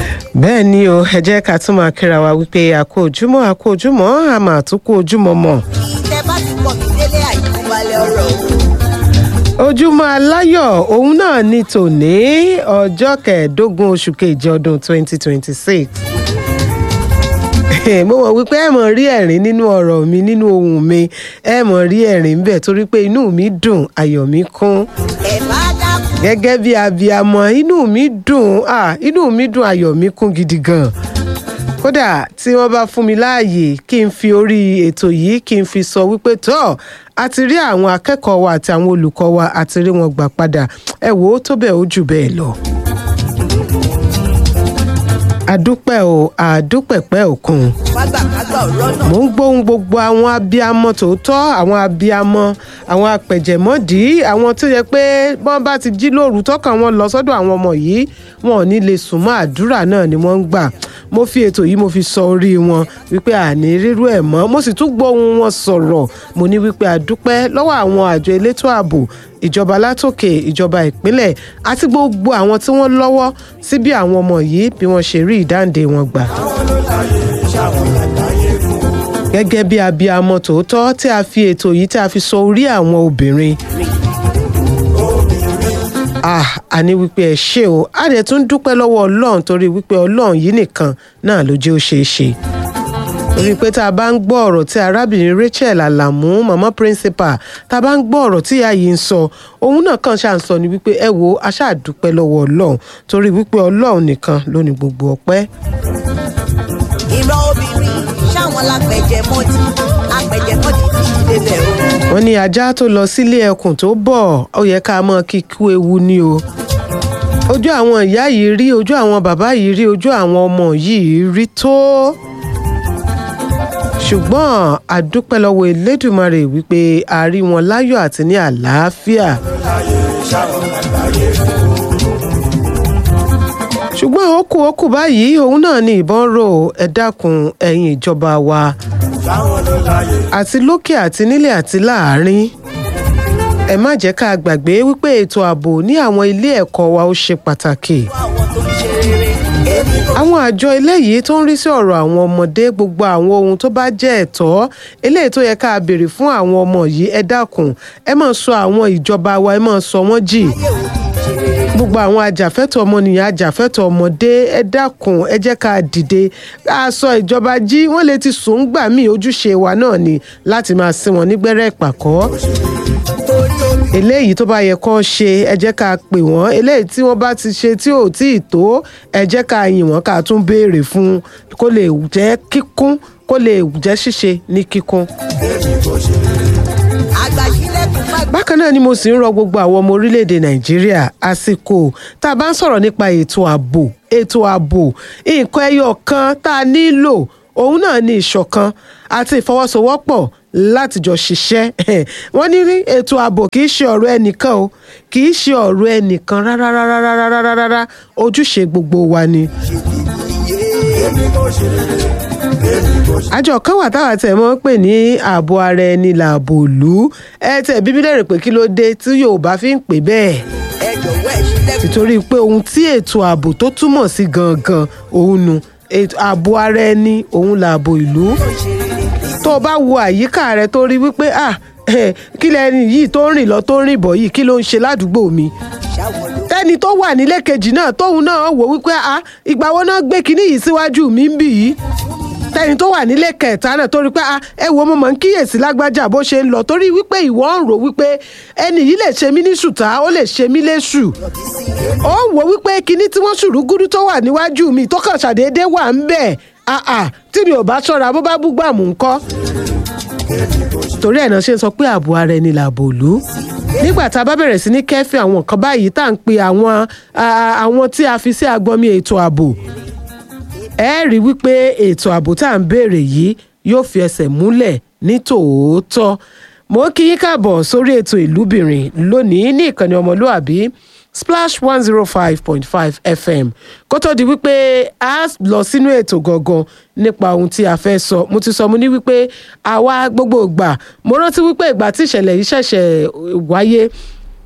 bẹ́ẹ̀ ni o ẹ jẹ́ ká tún máa kíra wa wípé àkó ojúmọ́ àkó ojúmọ́ a máa tún kó ojúmọ́ mọ́. tẹ bá ti pọ̀ mí délé àìkúbalẹ̀ ọ̀rọ̀ o. ojúmọ́ aláyọ̀ òun náà ní tòní ọjọ́ kẹẹ̀ẹ́dógún oṣù kejì ọdún 2026 mo mọ̀ wípé ẹ mọ̀ rí ẹ̀rín nínú ọ̀rọ̀ mi nínú ohùn mi ẹ mọ̀ rí ẹ̀rín ń bẹ̀ torí pé inú mi dùn ayọ̀ mi kún ẹ bá dákun gẹ́gẹ́ bí abiyamọ inú mi dùn ah, inú mi dùn ayọ̀ mi kún gidi gan kódà tí wọ́n bá fún mi láàyè kí n fi orí ètò yìí kí n fi sọ wípé tọ́ a ti rí àwọn akẹ́kọ̀ọ́ wa àti àwọn olùkọ́ wa a ti rí wọn gbà padà ẹ wò ó tó bẹ́ẹ̀ ó jù bẹ́ẹ̀ lọ. àdúpẹ́ o àdúpẹ̀pẹ́ òkun fágbàkágbà ọ̀rọ̀ náà. mò ń gbóhùn gbogbo àwọn abiyamọ tòótọ́ àwọn abiyamọ àwọn apẹ̀jẹ̀mọ́dì àwọn tó yẹ pé wọ́n bá ti jí lóru tọ́kàn wọn lọ sọ́dọ̀ àwọn ọmọ yìí wọn ò ní lè sùn mọ́ àdúrà náà ni wọ́n ń gbà mo fi ètò yìí mo fi sọ orí wọn wípé àní rírú ẹ̀ mọ́ mo sì tún gbóhùn wọn sọ̀rọ̀ mo ní wípé àdúpẹ́ lọ́wọ́ àwọn àjọ elétò ààbò ìjọba látòkè ìjọba ìpínlẹ̀ àti gbogbo àwọn tí wọ́n lọ́wọ́ sí bí àwọn ọmọ yìí bí wọ́n ṣe rí ìdáǹdè wọn gbà gẹ́gẹ́ bí abiyamọ tòótọ́ tí a fi ètò yìí tí a fi sọ orí àwọn obìnrin. ah àní wípé ẹ ṣé o a dẹ̀ tún dúpẹ́ lọ́wọ́ ọlọ́run torí wípé ọlọ́run yìí nìkan náà ló jẹ́ ó ṣeé ṣe. torí pé tá a bá ń gbọ́ ọ̀rọ̀ tí arábìnrin Rachel Alamu mama principal tá a bá ń gbọ́ ọ̀rọ̀ tí ìyá yìí ń sọ òun náà kàn ṣáà ń sọ ni wípé ẹ wo a ṣáà dúpẹ́ lọ́wọ́ ọlọ́run torí wípé ọlọ́run nìkan ló ní gbogbo ọpẹ́. ìran obìnrin ṣáwọn lápẹjẹ mọ́tì apẹjẹ mọ́tì ti ṣí débẹ̀ o. wọ́n ní ajá tó lọ sílé ẹkùn tó bọ̀ ó yẹ ká mọ̀ kíkú ewu ni o ojú àwọn ìyá yìí rí ojú àwọn bàbá yìí rí ojú àwọn ọmọ yìí rí tó ṣùgbọ́n àdúpẹ́ lọ́wọ́ elédùmarè wípé a rí wọn láyọ̀ àti ní àlàáfíà. ṣùgbọ́n ó kù ó kù báyìí òun náà ni ìbọn rò ẹ dákun ẹ̀yin ìjọba wa àti lókè àti nílẹ̀ àti láàárín ẹ má jẹ́ ká gbàgbé wípé ètò ààbò ní àwọn ilé ẹ̀kọ́ wa ó ṣe pàtàkì àwọn tó ń ṣe rere èmi kò àwọn àjọ eléyìí tó ń rí sí ọ̀rọ̀ àwọn ọmọdé gbogbo àwọn ohun tó bá jẹ́ ẹ̀tọ́ eléyìí tó yẹ ká béèrè fún àwọn ọmọ yìí ẹ dákun ẹ má sọ àwọn ìjọba wa ẹ má sọ wọ́n jì yẹ òbí ṣe rere. gbogbo àwọn ajàfẹ́tọ̀ ọmọnìyàn ajàfẹ́tọ̀ ọmọdé ẹ dákun ẹ jẹ́ ká dìde a sọ ìjọba jí wọ́n lè ti sùn gbà mí ojúṣe wa náà ni láti máa sin wọn nígbẹ́rẹ́ ìpàkọ́ torí omi eléyìí tó bá yẹ kó ṣe ẹ jẹ́ ká pè wọ́n eléyìí tí wọ́n bá ti ṣe tí ò tí ì tó ẹ jẹ́ ká yìn wọ́n ká tún béèrè fún un kó lè jẹ́ kíkún kó lè jẹ́ ṣíṣe ní kíkún. àgbàṣílẹ̀kùn má bákan náà ni mo sì ń rọ gbogbo àwọn ọmọ orílẹ̀-èdè nàìjíríà àsìkò tá a bá ń sọ̀rọ̀ nípa ètò ààbò ètò ààbò nǹkan ẹyọ kan tá a nílò òun náà ní ìṣọ̀kan àti ìfọwọ́sowọ́pọ̀ láti jọ ṣiṣẹ́ wọ́n ní rí ètò ààbò kì í ṣe ọ̀rọ̀ ẹnìkan o kì í ṣe ọ̀rọ̀ ẹnìkan rárá rárá rárá rárá rárá ojúṣe gbogbo wa ni. àjọ kan wà táwa tẹ̀ mọ́ pè ní ààbò ara ẹni làbò ìlú ẹ tẹ̀ bíbí lẹ́rìí pé kí ló dé tí Yorùbá fi ń pè bẹ́ẹ̀ ẹ jọ̀wọ́ ẹ ṣílẹ̀kùn nítorí pé ohun tí ètò ààbò tó túmọ̀ sí gangan òun nu ètò ààbò ara ẹni òun làbò ìlú ṣe rere. tó o bá wo àyíká rẹ tó rí wípé ah eh, kí lẹni yìí tó ń rìn lọ tó ń rìn bọ̀ yìí kí ló ń ṣe ládùúgbò mi ṣáwọn ló tẹ́ni tó wà nílé kejì náà tóun náà wò wípé ah ìgbà wo náà gbé kinní yìí síwájú mi ń bì yìí tẹ́ni tó wà nílé kẹta náà torí pé ah ẹ wo mo mọ̀ ń kíyèsí lágbájá bó ṣe ń lọ torí wípé ìwọ ń rò wípé ẹni yìí lè ṣe mí ní ṣùtá ó lè ṣe mí léṣù ó ń wò wípé kinní tí wọ́n ṣùrù gúdú tó wà níwájú mi tó kàn ṣàdédé wà ń bẹ̀ ah ah tí mi ò bá ṣọ́ra bó bá búgbàmù ńkọ́ torí ẹ̀ náà ṣe ń sọ pé ààbò ara ẹni làbò òlú nígbà tá a bá bẹ̀rẹ̀ sí ní kẹ́fì àwọn nǹkan báyìí tá à ń pe àwọn ah, àwọn tí a fi sí agbọnmi ètò ààbò ẹ rí wípé ètò ààbò tá à ń béèrè yìí yóò fi ẹsẹ̀ múlẹ̀ ní tòótọ́ mo kí yín káàbọ̀ sórí ètò ìlúbìnrin lónìí ní ìkànnì ọmọlúàbí splash one zero five point five fm kó tó di wípé a lọ sínú ètò gangan nípa ohun tí a fẹ́ sọ mo ti sọ mo ní wípé àwa gbogbo ìgbà mo rántí wípé ìgbà tí ìṣẹ̀lẹ̀ yìí ṣẹ̀ṣẹ̀ wáyé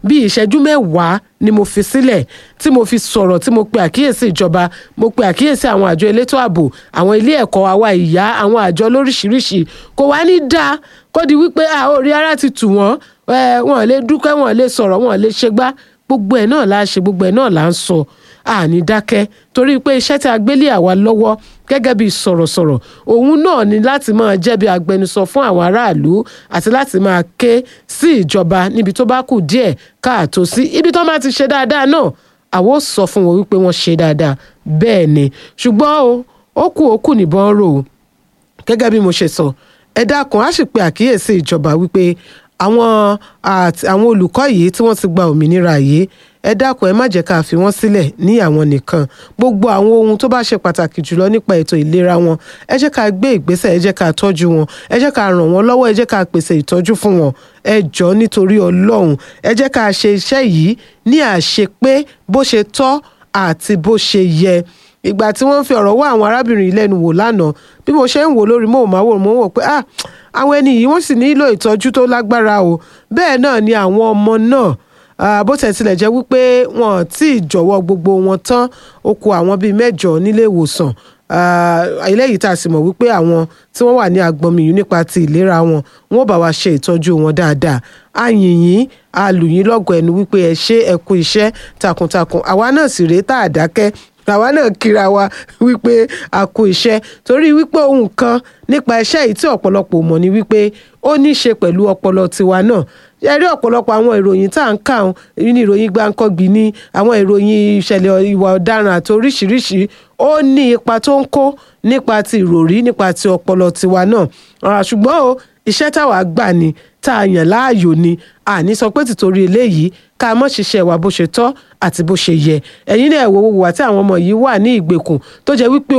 bí ìṣẹ́jú mẹ́wàá ni mo fi sílẹ̀ tí mo fi sọ̀rọ̀ tí mo pe àkíyèsí ìjọba mo pe àkíyèsí àwọn àjọ elétò ààbò àwọn ilé ẹ̀kọ́ àwa ìyá àwọn àjọ lóríṣiríṣi kò wá ní dáa kó di wípé a orí ara ti tù wọ́n ẹ, wọn lè dúpẹ́ wọn lè sọ̀rọ̀ wọn lè ṣègbà gbogbo ẹ̀ náà la ṣe gbogbo ẹ̀ náà la ń sọ àní dákẹ́ torí pé iṣẹ́ tí a gbélé àwa lọ́wọ́ gẹ́gẹ́ bí sọ̀rọ̀sọ̀rọ̀ òun náà ni láti máa jẹ́ bí agbẹnusọ fún àwọn aráàlú àti láti máa ké sí ìjọba níbi tó bá kù díẹ̀ káàtó sí ibi tó bá ti ṣe dáadáa náà àwọn ò sọ fún wọn wípé wọ́n ṣe dáadáa bẹ́ẹ̀ ni ṣùgbọ́n o ó kù ó kù níbọn rò ó gẹ́gẹ́ bí mo ṣe sọ ẹ dákun á sì pe àkíyèsí ìjọba wípé àwọn àti- àwọn olùkọ́ yìí tí wọ́n ti gba òmìnira yìí ẹ dákun ẹ má jẹ́ ká fi wọ́n sílẹ̀ ní àwọn nìkan gbogbo àwọn ohun tó bá ṣe pàtàkì jùlọ nípa ètò ìlera wọn ẹ jẹ́ ká gbé ìgbésẹ̀ ẹ jẹ́ ká tọ́jú wọn ẹ jẹ́ ká ràn wọ́n lọ́wọ́ ẹ jẹ́ ká pèsè ìtọ́jú fún wọn ẹ jọ nítorí ọlọ́run ẹ jẹ́ ká ṣe iṣẹ́ yìí ní àṣepé bó ṣe tọ́ àti bó ṣe yẹ ìgbà tí wọ́n fi ọ̀rọ̀ wá àwọn arábìnrin yìí lẹ́nu wò lánàá bí mo ṣe ń wò lórí móhùnmáwòrán mo ń wò pé ah àwọn ẹni yìí wọ́n sì nílò ìtọ́jú tó lágbára o bẹ́ẹ̀ náà ni àwọn ọmọ náà ah, bó tẹ̀ tilẹ̀ jẹ́ wípé wọn ò tí ì jọ̀wọ́ gbogbo wọn tán ó kù àwọn bíi mẹ́jọ nílé ìwòsàn Ah, eléyìí tá a sì mọ̀ wípé àwọn tí wọ́n wà ní agbọnmiyùn nípa ti ìlera wọn wọn ò bá wa ṣe ìtọ́jú wọn dáadáa a yìn yín a lù yín lọ́gọ̀ ẹnu wípé ẹ ṣe ẹ kú iṣẹ́ takuntakun àwa náà sì rèé tá a dákẹ́ àwa náà kíra wa wípé a kú iṣẹ́ torí wípé ohun kan nípa iṣẹ́ yìí tí ọ̀pọ̀lọpọ̀ mọ̀ ni wípé ó ní í ṣe pẹ̀lú ọpọlọ tiwa náà ẹ rí ọ̀pọ̀lọpọ̀ àwọn ìròyìn tá à ń kà ń ní ìròyìn gbáǹkọ́gbì ní àwọn ìròyìn ìṣẹ̀lẹ̀ ìwà ọ̀daràn àti oríṣiríṣi ó ní ipa tó ń kó nípa ti ìròrí nípa ti ọpọlọ tiwa náà Ah, ṣùgbọ́n o iṣẹ́ táwa gbà ni tá a yàn láàyò ni àní sọ pé tìtorí eléyìí ká mọ́ ṣiṣẹ́ wa bó ṣe tọ́ àti bó ṣe yẹ ẹ̀yin náà wò wò wá tí àwọn ọmọ yìí wà ní ìgbèkùn tó jẹ́ wípé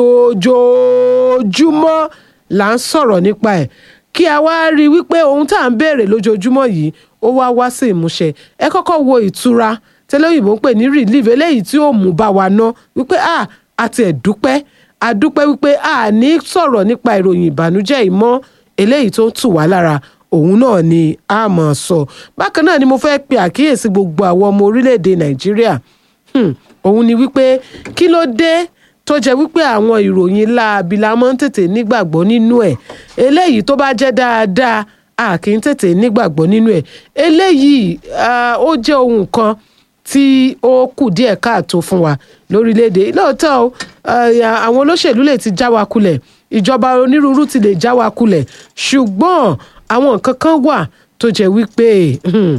ojoojúmọ́ là ń sọ̀rọ̀ nípa ẹ̀ kí a wá rí i wípé ohun tá à ń béèrè lójoojúmọ́ yìí ó wá wá sí ìmúṣẹ ẹ kọ́kọ́ wo ìtura tẹ́lẹ̀ òyìnbó ń pè ní relief eléyìí tí ó mú bá wa ná wípé a àti ẹ̀dúpẹ́ àdúpẹ́ wípé a ní sọ̀rọ̀ nípa ìròyìn ìbànújẹ́ yìí mọ́ eléyìí tó ń tù wá lára òun náà ni a mọ̀ sọ bákan náà ni mo fẹ́ pe àkíyèsí gbogbo àwọn ọmọ orílẹ̀-èdè nàìjíríà Hmm, òun ni wípé kí ló dé tó jẹ́ wípé àwọn ìròyìn láabi la máa ń tètè nígbàgbọ́ nínú ẹ̀ eléyìí tó bá jẹ́ dáadáa a kì í tètè nígbàgbọ́ nínú ẹ̀ eléyìí ah, ó jẹ́ ohun kan tí ó kù díẹ̀ káàtó fún wa lórílẹ̀‐èdè lóòótọ́ o, ah, àwọn olóṣèlú lè ti já wa kulẹ̀ ìjọba onírúurú ti lè já wa kulẹ̀ ṣùgbọ́n àwọn nǹkan kan wà tó jẹ́ wípé hmm,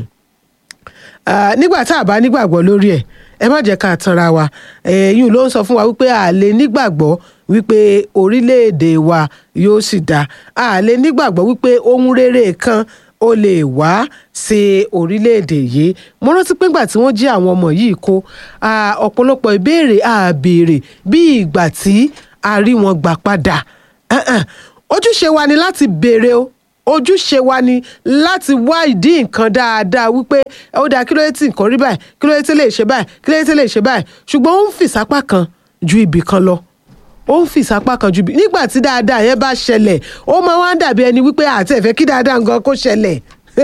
Ah, nígbà tá a bá nígbàgbọ́ lórí ẹ̀ ẹ má jẹ́ ká tanra wa ẹ̀yìn ló ń sọ fún wa wípé a lè nígbàgbọ́ wípé orílẹ̀-èdè wa yóò sì dá a lè nígbàgbọ́ wípé ohun rere kan ó lè wá sí orílẹ̀-èdè yìí mo rántí pé ńgbà tí wọ́n jí àwọn ọmọ yìí kó ah, ọ̀pọ̀lọpọ̀ ìbéèrè a béèrè bí ìgbà tí a rí wọn gbà padà Eh, eh. ojúṣe wa ni láti béèrè o ojúṣe wa ni láti wá ìdí nǹkan dáadáa wípé ó dáa kí ló dé tí nǹkan rí báyìí kí ló dé tí lè ṣe báyìí kí ló dé tí lè ṣe báyìí ṣùgbọ́n ó ń fìsápá kan ju ibì kan lọ ó ń fìsápá kan ju ibì nígbà tí dáadáa yẹn bá ṣẹlẹ̀ ó máa wá ń dàbí ẹni wípé àti ẹ̀fẹ́ kí dáadáa nǹkan kó ṣẹlẹ̀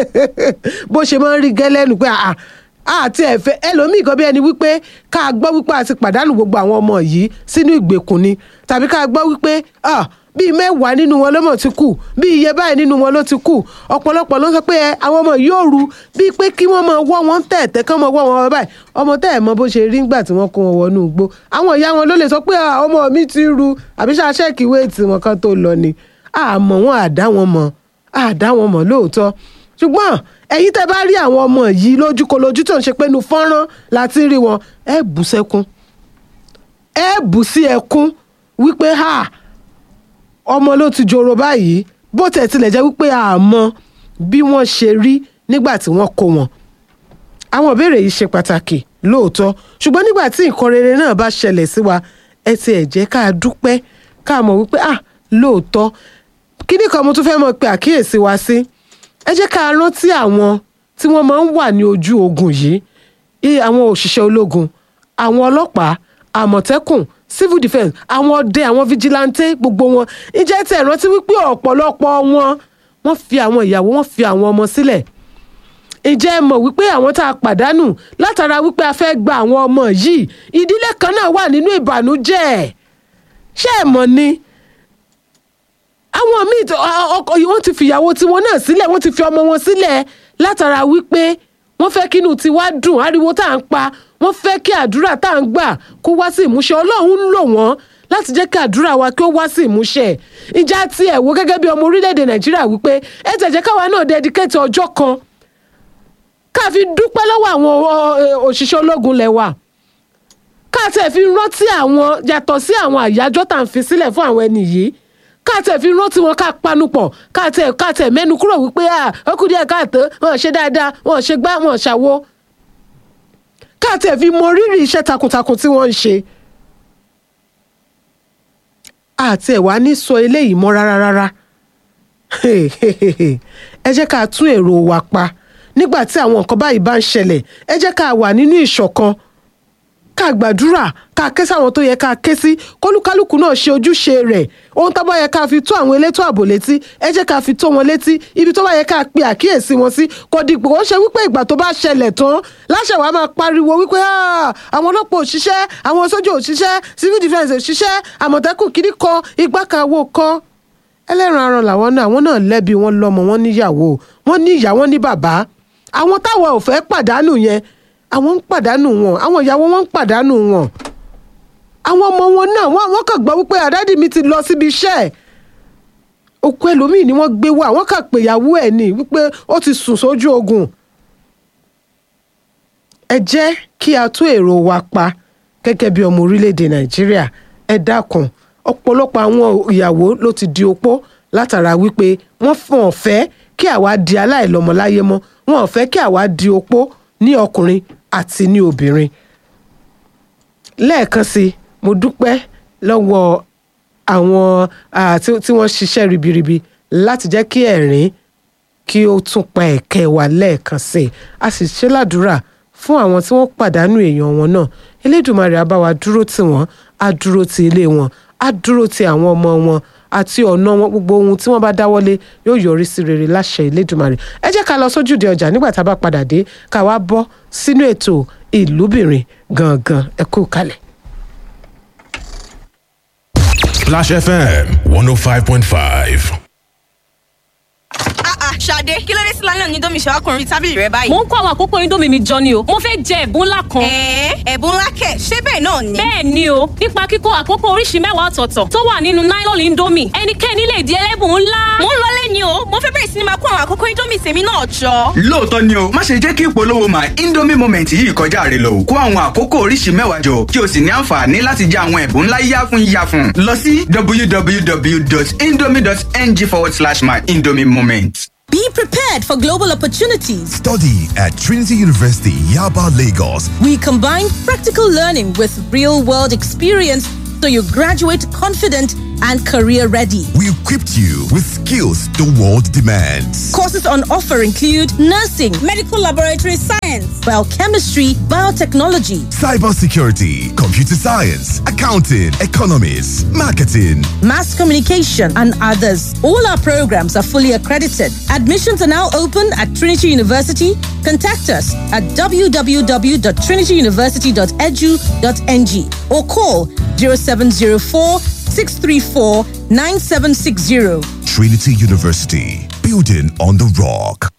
bó ṣe máa ń rí gẹ́lẹ́nu pé àà àti ẹ̀fẹ́ ẹlòmíì kan bí ẹni wípé ká gbọ́ wípé a ti pàdánù gbogbo àwọn ọmọ yìí sínú ìgbèkùn ni tàbí ká gbọ́ wípé ah, bíi mẹ́wàá nínú wọn ló mọ̀ ti kú bíi iye báyìí nínú wọn ló ti kú ọ̀pọ̀lọpọ̀ ló sọ pé ẹ àwọn ọmọ yìí ò ru bíi pé kí wọ́n máa wọ́ wọn tẹ̀tẹ̀ kán máa wọ́ wọn báyìí ọmọ tẹ́ ẹ̀ mọ bó ṣe rí ńgbà tí wọ́n kó wọn wọnú igbó àwọn ìyá wọn ló lè sọ pé "Ah, ọmọ mi ti ru àbí ṣáṣẹ́ẹ̀kì wéètì wọn kan tó lọ ni àmọ́ wọn àdá wọn mọ̀ àdá wọn mọ̀ lóòótọ́ ṣùgbọ́n ẹ̀yin tẹ́ bá rí àwọn ọmọ yìí lójúkolójú tó ń ṣe pé nu fọ́nrán láti rí wọn ẹ bú sẹ́kún ẹ bú sí ẹkún wípé ha ọmọ ló ti joro báyìí bó tẹ̀ tilẹ̀ jẹ́ wípé àmọ́ bí wọ́n ṣe rí nígbà tí wọ́n kó wọn àwọn ìbéèrè yìí ṣe pàtàkì lóòótọ́ ṣùgbọ́n nígbà tí nǹkan rere náà bá ṣẹlẹ̀ sí wa ẹ ti ẹ̀ jẹ́ ká dúpẹ́ ká mọ̀ wípé ah lóòótọ́ kíní kan mo tún fẹ́ mọ̀ pé àkíyèsí wa sí ẹ jẹ́ ká rántí àwọn tí wọ́n máa ń wà ní ojú ogun yìí i àwọn òṣìṣẹ́ ológun àwọn ọlọ́pàá àmọ̀tẹ́kùn civil defence àwọn ọdẹ àwọn vigilante gbogbo wọn ǹjẹ́ tí ẹ rántí wípé ọ̀pọ̀lọpọ̀ wọn wọ́n fi àwọn ìyàwó wọ́n fi àwọn ọmọ sílẹ̀ ǹjẹ́ ẹ mọ̀ wípé àwọn tá a pàdánù látara wípé a fẹ́ gba àwọn ọmọ yìí ìdílé kan náà wà nínú ìbànújẹ́ ṣé ẹ mọ̀ ni àwọn míì tó- ọ- ọkọ yìí wọ́n ti fìyàwó tiwọn náà sílẹ̀ wọ́n ti fi ọmọ wọn sílẹ̀ látara wípé wọ́n fẹ́ kínú tiwa dùn ariwo tá à ń pa wọ́n fẹ́ kí àdúrà tá à ń gbà kó wá sí ìmúṣẹ ọlọ́run ń lò wọ́n láti jẹ́ kí àdúrà wa kí ó wá sí ìmúṣẹ ìjà tí ẹ̀ wo gẹ́gẹ́ bí ọmọ orílẹ̀-èdè nàìjíríà wípé ẹ tẹ̀jẹ́ káwa náà dẹ́díkẹ́tì ọjọ́ kan ká fi dúpẹ́ lọ́wọ́ àwọn ọ, ẹ, òṣìṣẹ́ ológun lẹ́wà ká tẹ̀ fi rántí àwọn yàtọ̀ sí àwọn àyájọ́ tá à ń fi sílẹ̀ fún àwọn ẹni yìí ká tẹ̀ fi rántí wọn ká panupọ̀ ká tẹ̀ ká tẹ̀ mẹ́nu kúrò wípé à ó kù díẹ̀ káàtó wọn ò ṣe dáadáa wọn ò ṣe gbá wọn ò ṣàwo ká tẹ̀ fi mọ rírì iṣẹ́ takuntakun tí wọ́n ń ṣe àti ẹ̀ wá ní sọ eléyìí mọ́ rárá rárá ẹ jẹ́ ká tún èrò wa pa nígbà tí àwọn nǹkan báyìí bá ń ṣẹlẹ̀ ẹ jẹ́ ká wà nínú ìṣọ̀kan ká gbàdúrà ká ké sáwọn tó yẹ ká ké sí kólúkálùkù náà ṣe ojúṣe rẹ̀ ohun tó bá yẹ ká fi tó àwọn elétò ààbò létí ẹ jẹ́ ká fi tó wọn létí ibi tó bá yẹ ká pe àkíyèsí wọn sí kò dìgbò ó ṣe wípé ìgbà tó bá ṣẹlẹ̀ tán láṣẹ wàá máa pariwo wípé "Ah, àwọn ọlọ́pàá ò ṣiṣẹ́ àwọn sójà ò ṣiṣẹ́ civil defence ò ṣiṣẹ́ àmọ̀tẹ́kùn kìíní kan igbá kan àwo kan ẹlẹ́ran aràn làwọn náà àwọn náà lẹ́bi wọn lọ́mọ wọn níyàwó wọn ní ìyá wọn ní bàbá àwọn táwọn ò fẹ́ pàdánù yẹn àwọn ń pàdánù wọn àwọn ìyàwó wọn ń pàdánù wọn àwọn ọmọ wọn náà wọn wọn kàn gbọ́ wípé àdádì mi ti lọ síbi iṣẹ́ ẹ̀ òkú ẹlòmíì ni wọ́n gbé wá wọ́n kàn pé ìyàwó ẹ̀ ní wípé ó ti sùn sójú ogun ẹ jẹ́ kí a tún èrò wa pa gẹ́gẹ́ bí ọmọ orílẹ̀-èdè nàìjíríà ẹ dákun ọ̀pọ̀lọpọ̀ àwọn ìyàwó ló ti di opó látara wípé wọ́n fún ọ̀fẹ́ kí àwa di aláìlọ́mọláyé mọ́ wọn ò fẹ́ kí àwa di opó ní ọkùnrin àti ní obìnrin lẹ́ẹ̀kan sí i mo dúpẹ́ lọ́wọ́ àwọn ah, tí tí wọ́n ṣiṣẹ́ ribiribi láti jẹ́ kí ẹ̀rín kí ó tún pa ẹ̀kẹ́ wa lẹ́ẹ̀kan sí i a sì ṣe ládùúrà fún àwọn tí wọ́n pàdánù èèyàn wọn náà elédùnmarè á bá wa dúró tì wọ́n á dúró ti ilé wọn á dúró ti àwọn ọmọ wọn àti ọ̀nà wọn gbogbo ohun tí wọ́n bá dáwọ́lé yóò yọrí sí rere láṣẹ elédùnmarè ẹ jẹ́ ká lọ sójúde ọjà nígbà tá a bá padà dé ká wá bọ́ sínú ètò ìlúbìnrin gangan ẹ kú kalẹ̀. Splash FM 105.5. Ah ah, Ṣadé, kí ló dé sí lálẹ́ òní domi ṣàwákùnrin tábìlì rẹ báyìí? mo ń kó àwọn àkókò indomie mi jọ ni o mo fẹ́ jẹ ẹ̀bùn ńlá kan. Ẹ̀ẹ́ ẹ̀bùn ńlá kẹ̀, ṣé bẹ́ẹ̀ náà ni? bẹ́ẹ̀ ni o nípa kíkó àkókò oríṣi mẹ́wàá ọ̀tọ̀ọ̀tọ̀ tó wà nínú nylon indomie ẹnikẹ́ni lè di ẹlẹ́bùn ńlá. Mo ń lọlé ni o, mo fẹ́ bẹ̀rẹ̀ sí ni máa kó àwọn àkókò Indomie tèmi náà jọ. lóòótọ́ ni o má ṣe jẹ́ kí ìpolówó my indomie moment yìí kọjá rẹ lọ kó àwọn àkókò oríṣi mẹ́wàá jọ kí o sì ní àǹfààní láti jẹ àwọn ẹ̀bùn ńlá yáfun yáfun lọ sí www.indomie.ng forward slash my indomie moment. Be prepared for global opportunities. Study at Trinity University, Yaba, Lagos. We combine practical learning with real world experience so you graduate confident and career ready. We equipped you with skills the world demands. Courses on offer include nursing, medical laboratory science, biochemistry, biotechnology, Cybersecurity, computer science, accounting, economics, marketing. mass communication, and others. All our programs are fully accredited. Admissions are now open at Trinity University. Contact us at www.trinityuniversity.edu.ng or call 0704 634 9760. Trinity University, building on the rock.